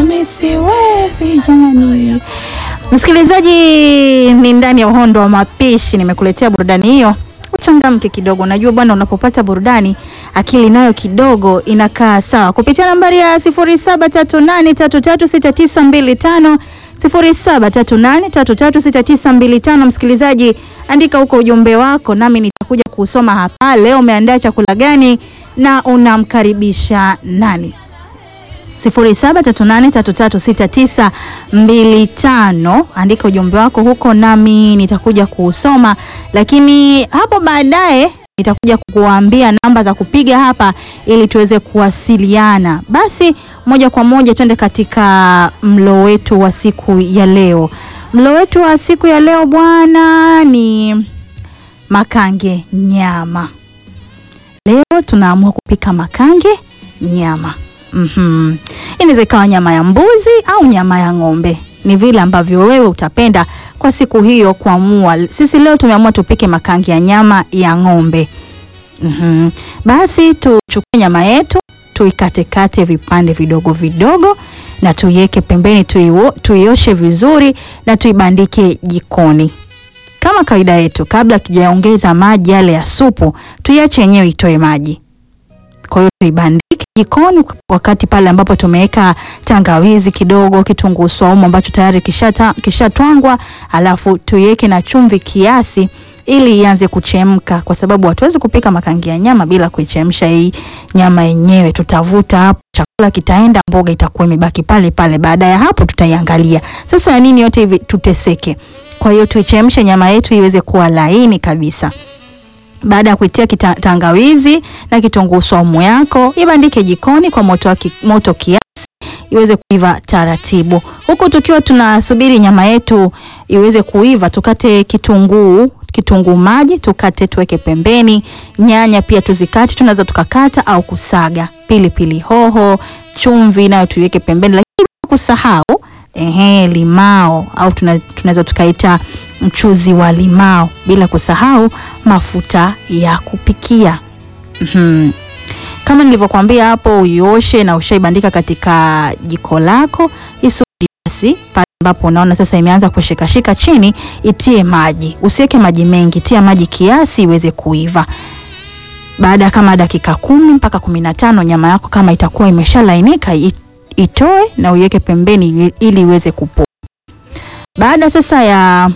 mi siwezi jamani. Msikilizaji, ni ndani ya uhondo wa mapishi, nimekuletea burudani hiyo uchangamke kidogo. Najua bwana, unapopata burudani akili nayo kidogo inakaa sawa. Kupitia nambari ya 0738336925 0738336925, msikilizaji, andika huko ujumbe wako, nami nitakuja kusoma hapa. Leo umeandaa chakula gani na unamkaribisha nani? 0738336925 andika ujumbe wako huko nami nitakuja kuusoma, lakini hapo baadaye nitakuja kukuambia namba za kupiga hapa ili tuweze kuwasiliana. Basi moja kwa moja twende katika mlo wetu wa siku ya leo. Mlo wetu wa siku ya leo bwana ni makange nyama. Leo tunaamua kupika makange nyama. Mhm. Inaweza ikawa nyama ya mbuzi au nyama ya ng'ombe, ni vile ambavyo wewe utapenda kwa siku hiyo kuamua. Sisi leo tumeamua tupike makange ya nyama ya ng'ombe. Mhm. Basi tuchukue nyama yetu tuikatekate vipande vidogo vidogo na tuiweke pembeni, tuiwo- tuioshe vizuri na tuibandike jikoni kama kawaida yetu. Kabla tujaongeza maji yale ya supu, tuiache yenyewe itoe maji. Kwa hiyo tuibandike jikoni wakati pale ambapo tumeweka tangawizi kidogo, kitunguu saumu ambacho tayari kishata- kishatwangwa, alafu tuiweke na chumvi kiasi ili ianze kuchemka, kwa sababu hatuwezi kupika makangi ya nyama bila kuichemsha hii nyama yenyewe. Tutavuta hapo, chakula kitaenda, mboga itakuwa imebaki pale pale. Baada ya hapo, tutaiangalia sasa ya nini yote hivi tuteseke. Kwa hiyo tuichemshe nyama yetu iweze kuwa laini kabisa. Baada ya kuitia kita- tangawizi na kitunguu saumu yako, ibandike jikoni kwa moto, wa ki- moto kiasi iweze kuiva taratibu. Huku tukiwa tunasubiri nyama yetu iweze kuiva, tukate kitunguu kitunguu maji tukate tuweke pembeni. Nyanya pia tuzikate, tunaweza tukakata au kusaga. Pilipili hoho, chumvi nayo tuiweke pembeni, lakini bila kusahau ehe, limao au tuna- tunaweza tukaita mchuzi wa limao, bila kusahau mafuta ya kupikia. Mhm. Kama nilivyokuambia hapo, uioshe na ushaibandika katika jiko lako, isubiri basi pale ambapo unaona sasa imeanza kushikashika chini, itie maji. Usiweke maji mengi, tia maji kiasi iweze kuiva. Baada ya kama dakika kumi mpaka kumi na tano nyama yako kama itakuwa imeshalainika, i- itoe na uiweke pembeni ili- ili iweze kupoa. Baada sasa ya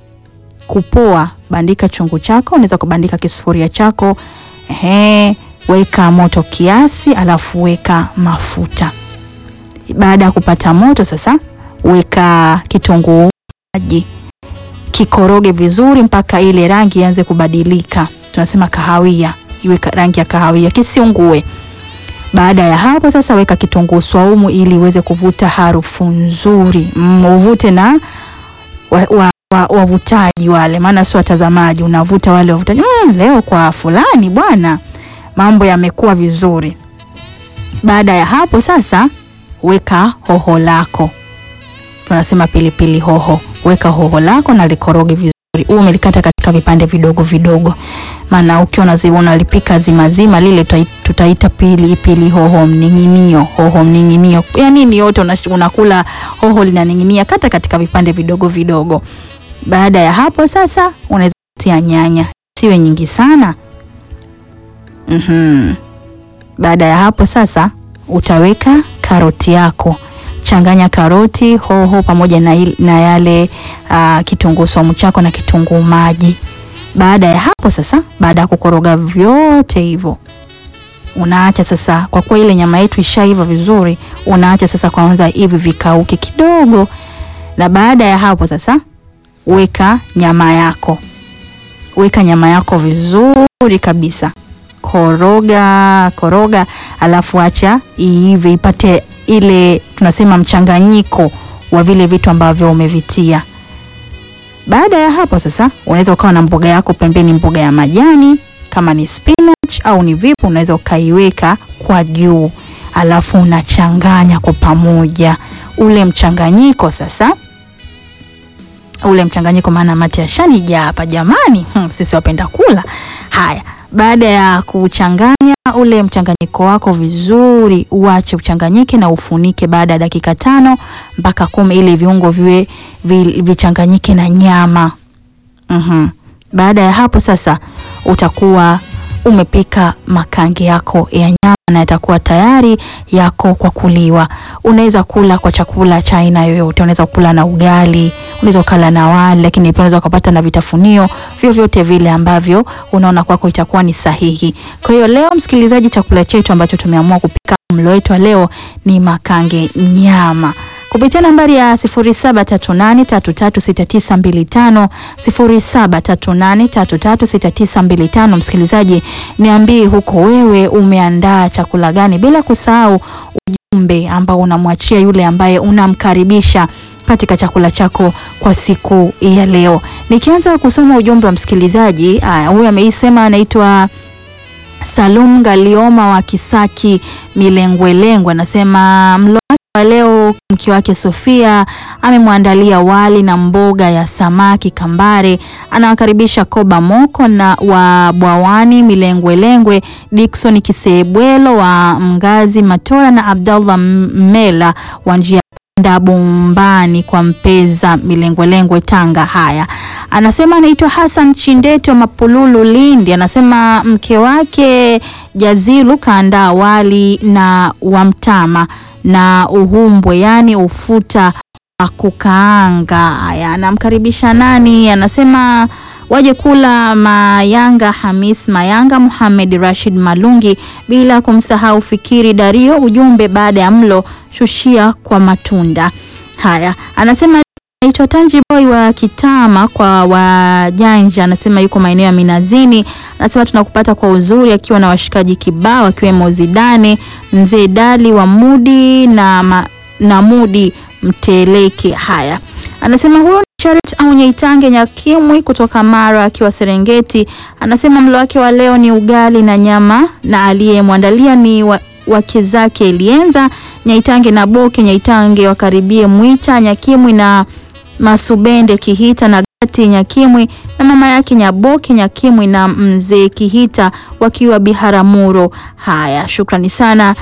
kupoa, bandika chungu chako, unaweza kubandika kisufuria chako ehe, weka moto kiasi, alafu weka mafuta. Baada ya kupata moto sasa, weka kitunguu maji, kikoroge vizuri mpaka ile rangi ianze kubadilika, tunasema kahawia, iwe ka- rangi ya kahawia, kisiungue. Baada ya hapo sasa, weka kitunguu swaumu ili iweze kuvuta harufu nzuri, mm, uvute na wa, wa, wa, wavutaji wale, maana sio watazamaji, unavuta wale wavutaji. Mm, leo kwa fulani bwana, mambo yamekuwa vizuri. Baada ya hapo sasa, weka hoho lako, tunasema pilipili hoho. Weka hoho lako na likoroge vizuri, uwe umelikata katika vipande vidogo vidogo, maana ukiwa unazi- unalipika zima zima lile tutai- tutaita pili pili hoho mning'inio, hoho mning'inio, ya nini yote unash- unakula hoho linaning'inia, kata katika vipande vidogo vidogo. Baada ya hapo sasa, unaweza kutia nyanya, siwe nyingi sana. Mhm. Baada ya hapo sasa, utaweka karoti yako. Changanya karoti, hoho pamoja na, il- na yale uh, kitunguu saumu chako na kitunguu maji. Baada ya hapo sasa, baada ya kukoroga vyote hivyo, unaacha sasa, kwa kuwa ile nyama yetu ishaiva vizuri, unaacha sasa kwanza hivi vikauke kidogo, na baada ya hapo sasa, weka nyama yako, weka nyama yako vizuri kabisa, koroga koroga, alafu acha iive, ipate ile tunasema mchanganyiko wa vile vitu ambavyo umevitia. Baada ya hapo sasa, unaweza ukawa na mboga yako pembeni, mboga ya majani kama ni spinach au ni vipi, unaweza ukaiweka kwa juu, alafu unachanganya kwa pamoja ule mchanganyiko sasa ule mchanganyiko, maana mate yashanijaa hapa jamani. Hmm, sisi wapenda kula haya. Baada ya kuchanganya ule mchanganyiko wako vizuri, uache uchanganyike na ufunike baada ya dakika tano mpaka kumi ili viungo viwe vi- vichanganyike na nyama. Mhm. Baada ya hapo sasa utakuwa umepika makange yako ya nyama na yatakuwa tayari yako kwa kuliwa. Unaweza kula kwa chakula cha aina yoyote, unaweza kula na ugali, unaweza ukala na wali, lakini pia unaweza ukapata na vitafunio vyovyote vile ambavyo unaona kwako itakuwa ni sahihi. Kwa hiyo leo, msikilizaji, chakula chetu ambacho tumeamua kupika mlo wetu wa leo ni makange nyama kupitia nambari ya 0738336925 0738336925. Msikilizaji, niambie huko wewe umeandaa chakula gani, bila kusahau ujumbe ambao unamwachia yule ambaye unamkaribisha katika chakula chako kwa siku ya leo. Nikianza kusoma ujumbe wa msikilizaji, aya, huyu ameisema anaitwa Salum Galioma wa Kisaki Milengwelengwe, anasema mlo wake wa leo mke wake Sofia amemwandalia wali na mboga ya samaki kambare. Anawakaribisha Koba Moko na wa Bwawani Milengwelengwe, Dickson Kisebwelo wa Mgazi Matola na Abdallah Mela wa njia panda Bombani kwa Mpeza Milengwelengwe Tanga. Haya, anasema anaitwa Hassan Chindete wa Mapululu Lindi, anasema mke wake Jazilu kaandaa wali na wamtama na uhumbwe, yaani ufuta wa kukaanga. Haya, anamkaribisha nani? Anasema waje kula Mayanga Hamis Mayanga, Muhamed Rashid Malungi, bila kumsahau Fikiri Dario. Ujumbe baada ya mlo shushia kwa matunda. Haya, anasema naitwa Tanji Boy wa Kitama kwa wajanja, anasema yuko maeneo ya Minazini. Anasema tunakupata kwa uzuri, akiwa na washikaji kibao akiwemo Zidane mzee Dali wa Mudi na, ma, na Mudi Mteleke. Haya, anasema huyo ni Charity au Nyaitange Nyakimwi kutoka Mara akiwa Serengeti. Anasema mlo wake wa leo ni ugali na nyama na aliyemwandalia ni wa, wake zake Elienza Nyaitange na Boke Nyaitange wakaribie Mwita Nyakimwi na Masubende Kihita na Gati Nyakimwi na mama yake Nyaboke Nyakimwi na mzee Kihita wakiwa Biharamulo. Haya, shukrani sana.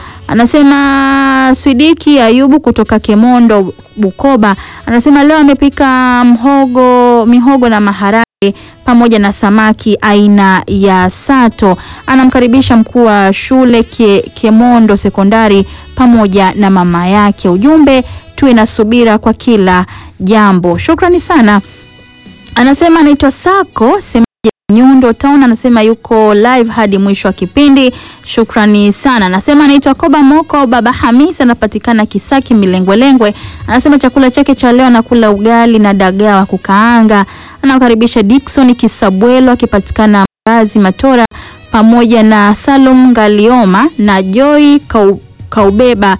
Anasema Swidiki Ayubu kutoka Kemondo Bukoba, anasema leo amepika mhogo, mihogo na maharage pamoja na samaki aina ya sato. Anamkaribisha mkuu wa shule ke, Kemondo Sekondari pamoja na mama yake. Ujumbe tuwe na subira kwa kila jambo. Shukrani sana. Anasema anaitwa Sako Semaji Nyundo Town, anasema yuko live hadi mwisho wa kipindi. Shukrani sana. Anasema anaitwa Koba Moko Baba Hamis, anapatikana Kisaki Milengwelengwe. Anasema chakula chake cha leo anakula ugali na dagaa wa kukaanga. Anawakaribisha Dickson Kisabwelo akipatikana Mbazi Matora pamoja na Salum Ngalioma na Joy Kau, Kaubeba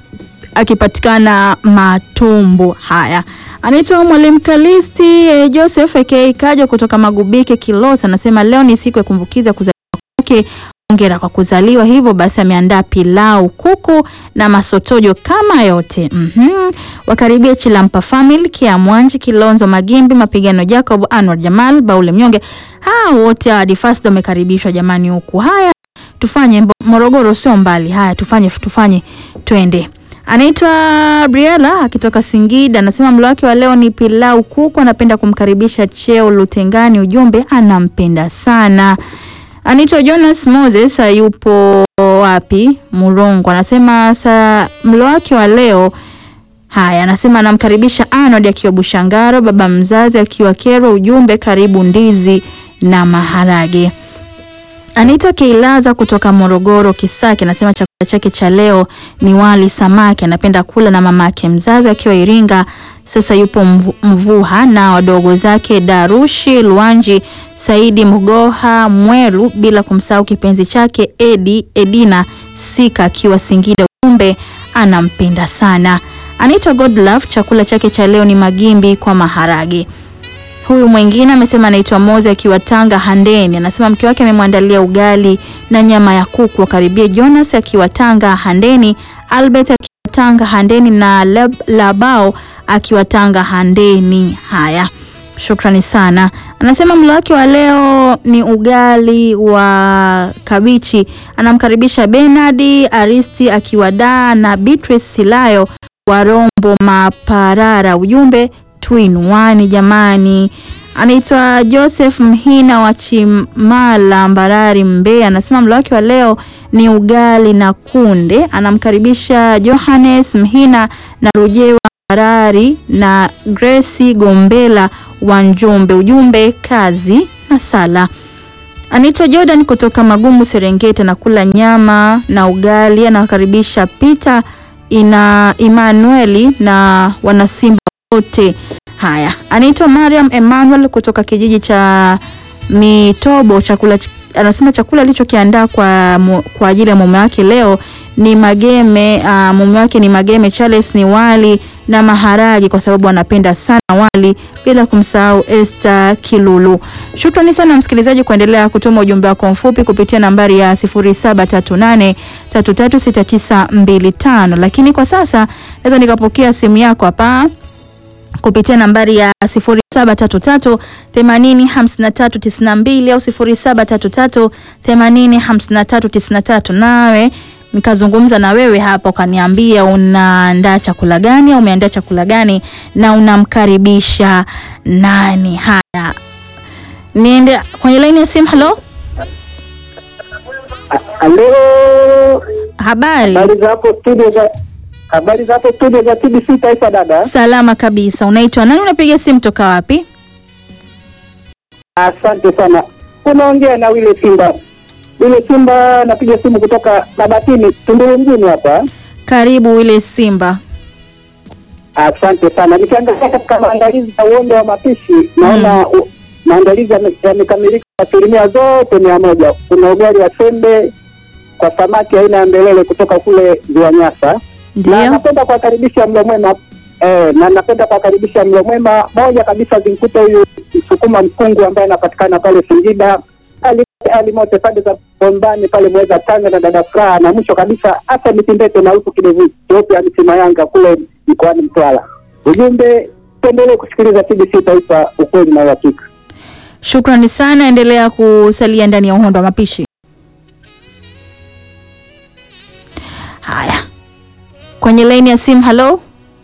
akipatikana Matumbo. Haya, anaitwa Mwalimu Kalisti eh, Joseph aka Kaja kutoka Magubike Kilosa, anasema leo ni siku ya kumbukiza kuzaliwa kwake. Hongera kwa kuzaliwa. Hivyo basi ameandaa pilau, kuku na masotojo kama yote. Mhm. Wakaribia Chilampa Family, Kia Mwanji, Kilonzo Magimbi, Mapigano Jacob, Anwar Jamal, Baule Mnyonge. Hao wote hadi fast wamekaribishwa jamani huku. Haya, tufanye Mbo- Morogoro sio mbali. Haya, tufanye tufanye twende. Anaitwa Briella akitoka Singida, anasema mlo wake wa leo ni pilau kuku. Anapenda kumkaribisha Cheo Lutengani, ujumbe anampenda sana. Anaitwa Jonas Moses, yupo wapi? Murongo. Anasema sa mlo wake wa leo haya, anasema anamkaribisha Arnold akiwa Bushangaro, baba mzazi akiwa Kero, ujumbe karibu ndizi na maharage. Anaitwa Keilaza kutoka Morogoro Kisaki, anasema chakula chake cha leo ni wali samaki. Anapenda kula na mama yake mzazi akiwa Iringa, sasa yupo Mvu- Mvuha na wadogo zake Darushi Luanji, Saidi Mgoha Mwelu, bila kumsahau kipenzi chake Edi Edina Sika akiwa Singida. Ujumbe anampenda sana. Anaitwa Godlove, chakula chake cha leo ni magimbi kwa maharage. Huyu mwingine amesema anaitwa Moze akiwa Tanga Handeni, anasema mke wake amemwandalia ugali na nyama ya kuku. Wakaribie Jonas akiwa Tanga Handeni, Albert akiwa Tanga Handeni na Lab, Labao akiwa Tanga Handeni. Haya, Shukrani sana. Anasema mlo wake wa leo ni ugali wa kabichi. Anamkaribisha Bernard Aristi akiwa Dar na Beatrice Silayo wa Rombo Maparara. Ujumbe tuinuani jamani. Anaitwa Joseph Mhina wa Chimala Mbarari Mbeya. Anasema mlo wake wa leo ni ugali na kunde. Anamkaribisha Johannes Mhina na Rujewa Mbarari na Grace Gombela wa Njombe. Ujumbe kazi na sala. Anaitwa Jordan kutoka Magumu Serengeti, anakula nyama na ugali. Anawakaribisha Peter ina Emmanueli na wanasimba wote. Haya, anaitwa Mariam Emmanuel kutoka kijiji cha Mitobo. Chakula anasema chakula alichokiandaa kwa, mu- kwa ajili ya mume wake leo ni mageme. Uh, mume wake ni mageme Charles, ni wali na maharagi kwa sababu anapenda sana wali, bila kumsahau Esther Kilulu. Shukrani sana msikilizaji kuendelea kutuma ujumbe wako mfupi kupitia nambari ya 0738336925 lakini kwa sasa naweza nikapokea simu yako hapa kupitia nambari ya 0733 80 53 92 au 0733 80 53 93, nawe nikazungumza na wewe hapa ukaniambia unaandaa chakula gani au umeandaa chakula gani na unamkaribisha nani. Haya, niende kwenye laini ya simu. Halo, Halo, habari? habari za hapo studio za habari za hapo studio za TBC Taifa dada. Salama kabisa. Unaitwa nani? Unapiga simu toka wapi? Asante sana. Unaongea na Wile Simba. Wile Simba, napiga simu kutoka Mabatini, Tunduru mjini hapa. Karibu ile Simba. Asante sana. Nikiangalia katika maandalizi ya uondo wa mapishi, naona u- maandalizi yame- yamekamilika asilimia zote mia moja. Kuna ugali wa sembe kwa samaki aina ya mbelele kutoka kule Ziwa Nyasa. na Ndio. napenda kuwakaribisha mlo mwema eh, na napenda kuwakaribisha mlo mwema moja kabisa zimkute huyu msukuma mkungu ambaye anapatikana pale Singida ali alimote pande za Bombani pale Mweza Tanga na dada Furaha, na mwisho kabisa hata mitindete na huku kidevu cheupe alisima Yanga kule mkoani Mtwara. Ujumbe, tuendelee kusikiliza TBC Taifa, ukweli na uhakika. Shukrani sana, endelea kusalia ndani ya uhondo wa mapishi. Haya, kwenye laini ya simu. Halo,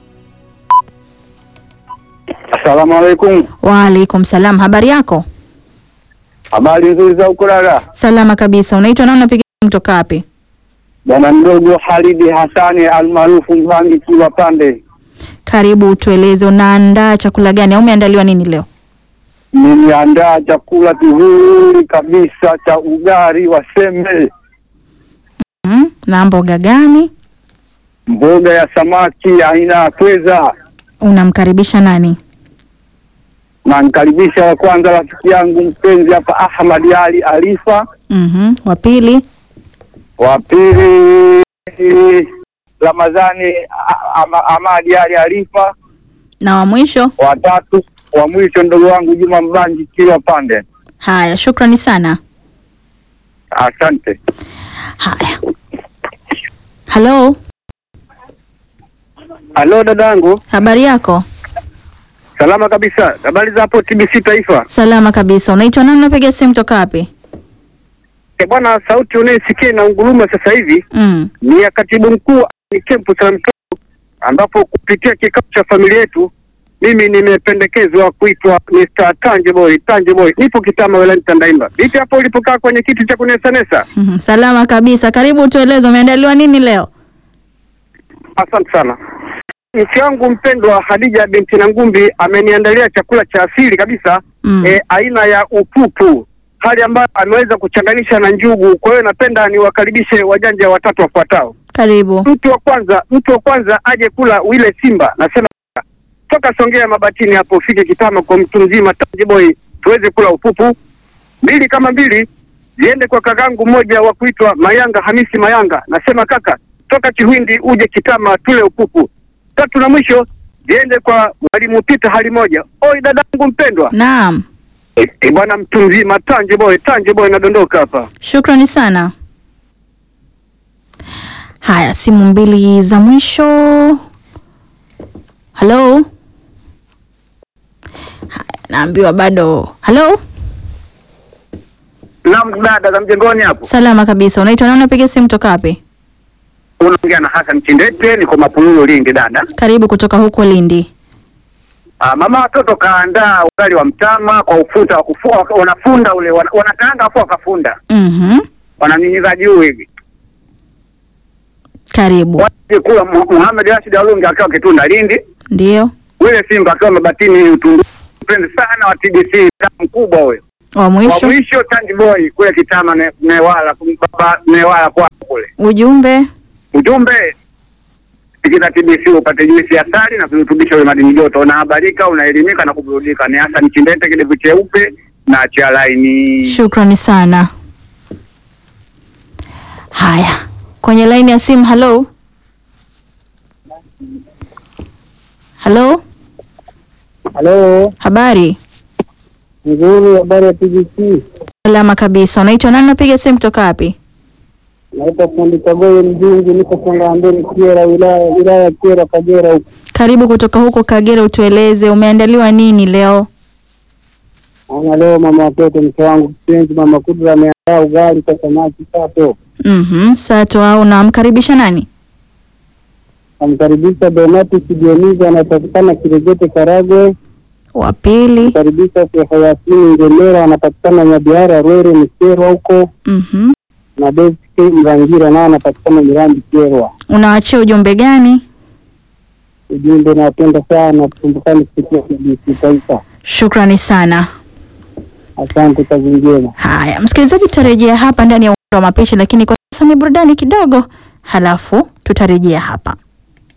Asalamu alaikum, waalaikum salam. Habari yako? habari nzuri za ukulala. Salama kabisa. Unaitwa nani? Unapiga simu kutoka wapi? Bwana mdogo Halidi Hasani almaarufu Mvangi Kiwa Pande. Karibu, tueleze unaandaa chakula gani au umeandaliwa nini leo? Niliandaa chakula kizuri kabisa cha ugali wa sembe, Mm, na mboga gani? mboga ya samaki aina ya pweza. Unamkaribisha nani? Na nikaribisha wa kwanza rafiki yangu mpenzi hapa Ahmad Ali Alifa, Mhm. Wa pili? wa pili Ramadhani A- Ama- Ahmad Ali Alifa, Na wa mwisho? wa tatu wa mwisho ndogo wangu Juma Mbanji Kilwa Pande. Haya, shukrani sana. Asante. Haya, halo, Halo dadangu, habari yako? salama kabisa. Habari za hapo TBC Taifa? Salama kabisa. Unaitwa nani? Unapiga simu toka wapi? E bwana, sauti unayesikia na unguruma sasa hivi Mm. ni ya katibu mkuu ni kempu cha mtoto, ambapo kupitia kikao cha familia yetu mimi nimependekezwa kuitwa Mr. Tanje Boy. Tanje Boy, nipo Kitama wilayani Tandaimba. Vipi hapo ulipokaa kwenye kiti cha kunesanesa? Mhm. Salama kabisa. Karibu, tueleze umeandaliwa nini leo? Asante sana. Nchi yangu mpendwa Hadija binti Nangumbi ameniandalia chakula cha asili kabisa Mm. e, aina ya upupu, hali ambayo ameweza kuchanganisha na njugu. Kwa hiyo napenda niwakaribishe wajanja watatu wafuatao. Karibu. Mtu wa kwanza, mtu wa kwanza aje kula wile Simba, nasema toka Songea Mabatini hapo ufike Kitama kwa mtu mzima Tanje Boy, tuweze kula upupu. Mbili kama mbili ziende kwa kakangu mmoja wa kuitwa Mayanga Hamisi Mayanga, nasema kaka, toka Chihwindi uje Kitama tule upupu. Tatu na mwisho ziende kwa mwalimu Pita hali moja. Oi dadangu mpendwa, Naam, e, e, bwana mtu mzima Tanje Boy, Tanje Boy nadondoka hapa. shukrani sana. Haya, simu mbili za mwisho. Halo. Haya, naambiwa bado. Halo, Naam, dada za mjengoni hapo. salama kabisa. Unaitwa nani? Unapiga simu toka wapi? Unaongea na Hassan Chindete, niko Mapululu Lindi dada. Karibu kutoka huko Lindi. Ah, mama watoto kaandaa ugali wa mtama kwa ufuta wa kufua, wanafunda ule wana- wanakaanga afu wakafunda. Mhm. Wananyinyiza juu hivi. Karibu. Waje kula Mu- Muhammad Rashid Alungi akiwa Kitunda Lindi, Ndio. wile Simba akiwa Mabatini Utundu. Mpende sana wa TBC mkubwa huyo. Wa Wa mwisho mwisho Tandy Boy kule Kitama ne, Newala baba Newala kwa kule. ujumbe. Ujumbe tikita TBC upate juisi ya asali na virutubisho vya madini joto, unahabarika, unaelimika na kuburudika. Ni Hassan Chindete, kidevu cheupe na cha laini. Shukrani sana. Haya, kwenye laini ya simu. Halo, halo, Halo, habari? nzuri. Habari ya TBC? Salama kabisa. Unaitwa nani? Unapiga simu kutoka wapi? Naitwa fundi Kagoye Mjungu, niko Songambeni Kiera, wilaya wilaya ya Kiera, Kagera huko. Karibu kutoka huko Kagera, utueleze umeandaliwa nini leo? Ana leo mama watoto, mke wangu kipenzi, mama Kudra ameandaa ugali kwa samaki sato. Mhm, sato au namkaribisha nani? Namkaribisha Donatus Dioniza, anapatikana Kiregete, Karagwe. Wa pili. Namkaribisha Sheikh Yasini Ngemera, anapatikana Nyabiara, Rwere, Mikerwa huko, Mhm. na David K Mrangira, naye anapatikana Mirambi, Kerwa. Unaachia ujumbe gani? Ujumbe, nawapenda sana, tukumbukani kupitia TBC Taifa. Shukrani sana. Asante, kazi njema. Haya, msikilizaji, tutarejea hapa ndani ya uwanda wa mapishi, lakini kwa sasa ni burudani kidogo, halafu tutarejea hapa.